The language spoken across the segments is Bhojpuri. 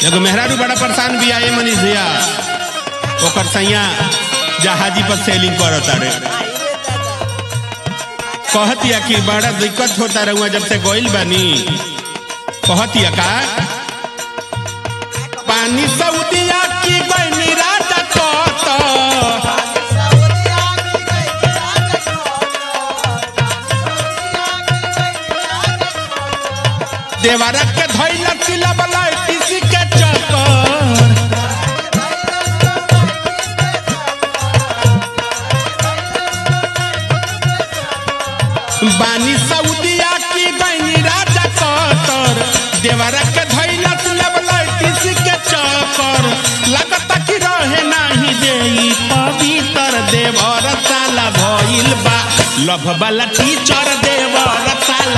एगो मेहरारू बड़ा परेशान भी आए मनीष भैया ओकर सैया जहाजी पर सेलिंग करत रे कहतिया कि बड़ा दिक्कत होता रहुआ जब से गोइल बानी कहतिया का पानी सऊदिया की गइनी राजा कत देवारा के धइला तिला बला किसी के चक्कर बानी सऊदिया की गइनी राजा कतर देवारा के धइला तिला बला किसी के चक्कर लगता कि रहे नाही देई पवित्र देवर साला भइल बा लभ वाला टीचर देवर साला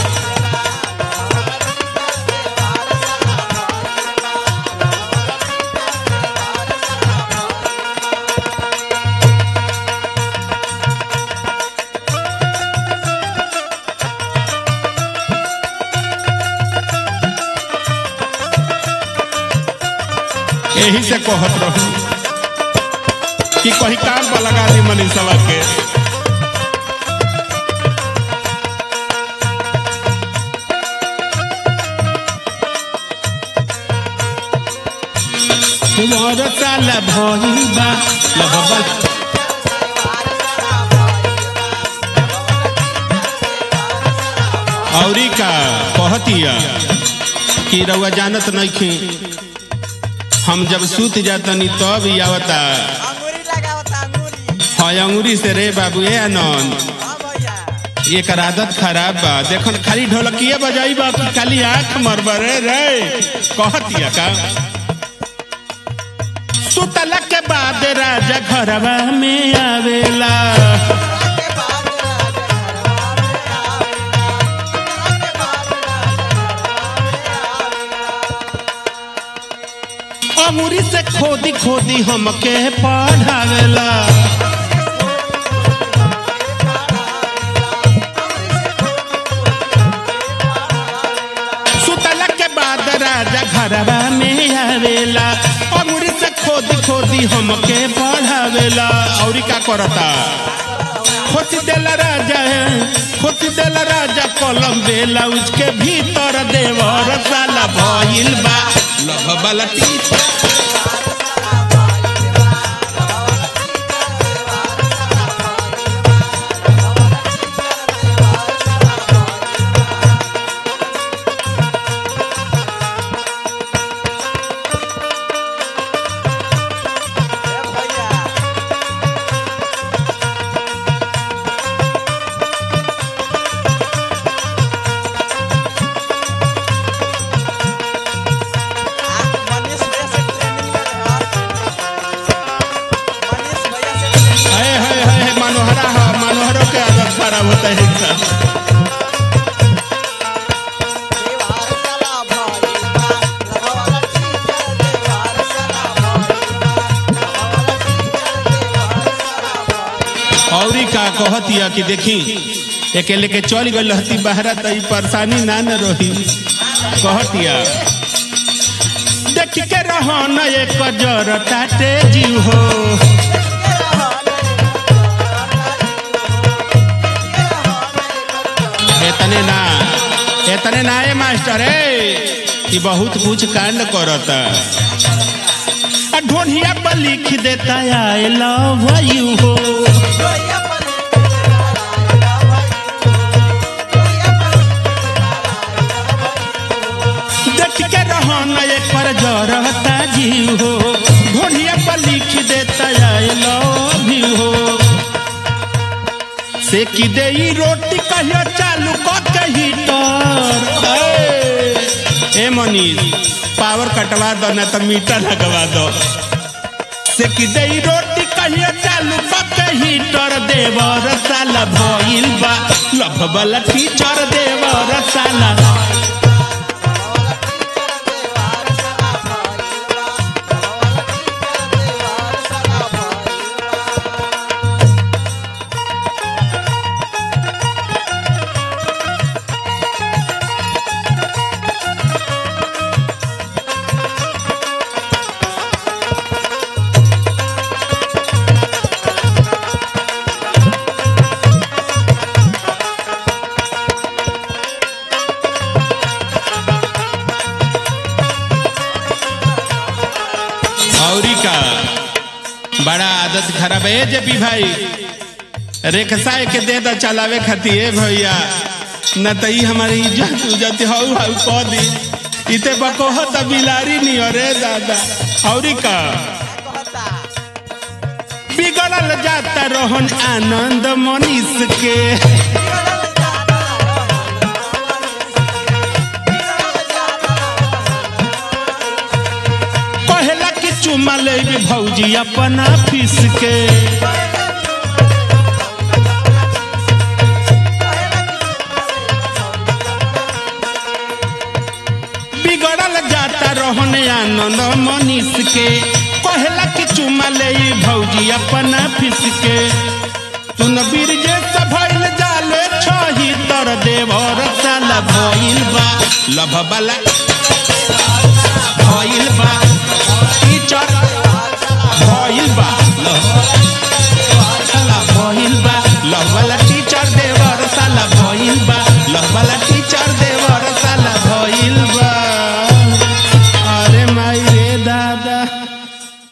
यही से कहत रहू कि कहीं काम पर लगा दी मनीषवा के तुम्हारा साला भइल बा लगबल औरी का कहतिया कि रउआ जानत नहीं हम जब सूत जातनी तब ही आवता अंगूरी लगावता अंगूरी हाँ अंगूरी से रे बाबू ए आनंद हाँ भैया एकर आदत खराब बा देखन खाली ढोलकिए बजाई बा कि खाली आंख मरबरे रे कहतिया का सुतला के बाद राजा घरवा में आवेला के बाद राजा अंगूरी से खोदी खोदी हमके पढ़ावेला सुतला के बाद राजा घरवा में आवेला अंगूरी से खोदी खोदी हमके पढ़ावेला औरी का करता खोती देला राजा है खोती देला राजा कलम बेला उसके भीतर देवर साला भइल बा लभ वाला टीचर भैया मनीष भैया से ट्रेनिंग ले रहे हैं मनीष भैया से ट्रेनिंग हाय हाय हाय मनोहरा हा मनोहरों के आदत खराब होता है इनका देवार साला भाई बा लगावाला टीचर देवार साला भाई बा लगावाला टीचर देवार साला भाई औरी का कहतिया कि देखी अकेले के चल गई रहती बहरा तो ई परेशानी ना न रही कहतिया देख के रहो न एक जर ताटे जीव हो एतने ना एतने ना ए मास्टर ए कि बहुत कुछ कांड करता आ ढोढ़िया पर लिख देता आई लव यू हो देख के रहो न एक पर जरता जीव हो ढोढ़िया पर लिख देता आई लव यू हो से की दे ई रोटी कहियो चालू क के हीटर ए, ए मनीष पावर कटवा दो ना तो मीटर लगवा दो से की दे ई रोटी कहियो चालू क के हीटर देवर साला भइल बा लभ वाला टीचर देवर साला औरी का बड़ा आदत खराब है जेपी भाई रेखसा के दे दा चलावे खातिर ए भैया न त ई हमारी इज्जत उज्जत हौ हौ कह दी इते बकोह त बिलारी नहीं अरे दादा औरी का कहता बिगड़ल जाता रोहन आनंद मनीष के पहला के चुमा ले भौजी अपना फीस के बिगड़ल जाता रोहन आनंद मनीष के पहला के चुमा ले भौजी अपना फीस के तुन बीरजे से भइल जाले छही तर देवर साला भइल बा लभ बाला भइल बा टीचर भइल बा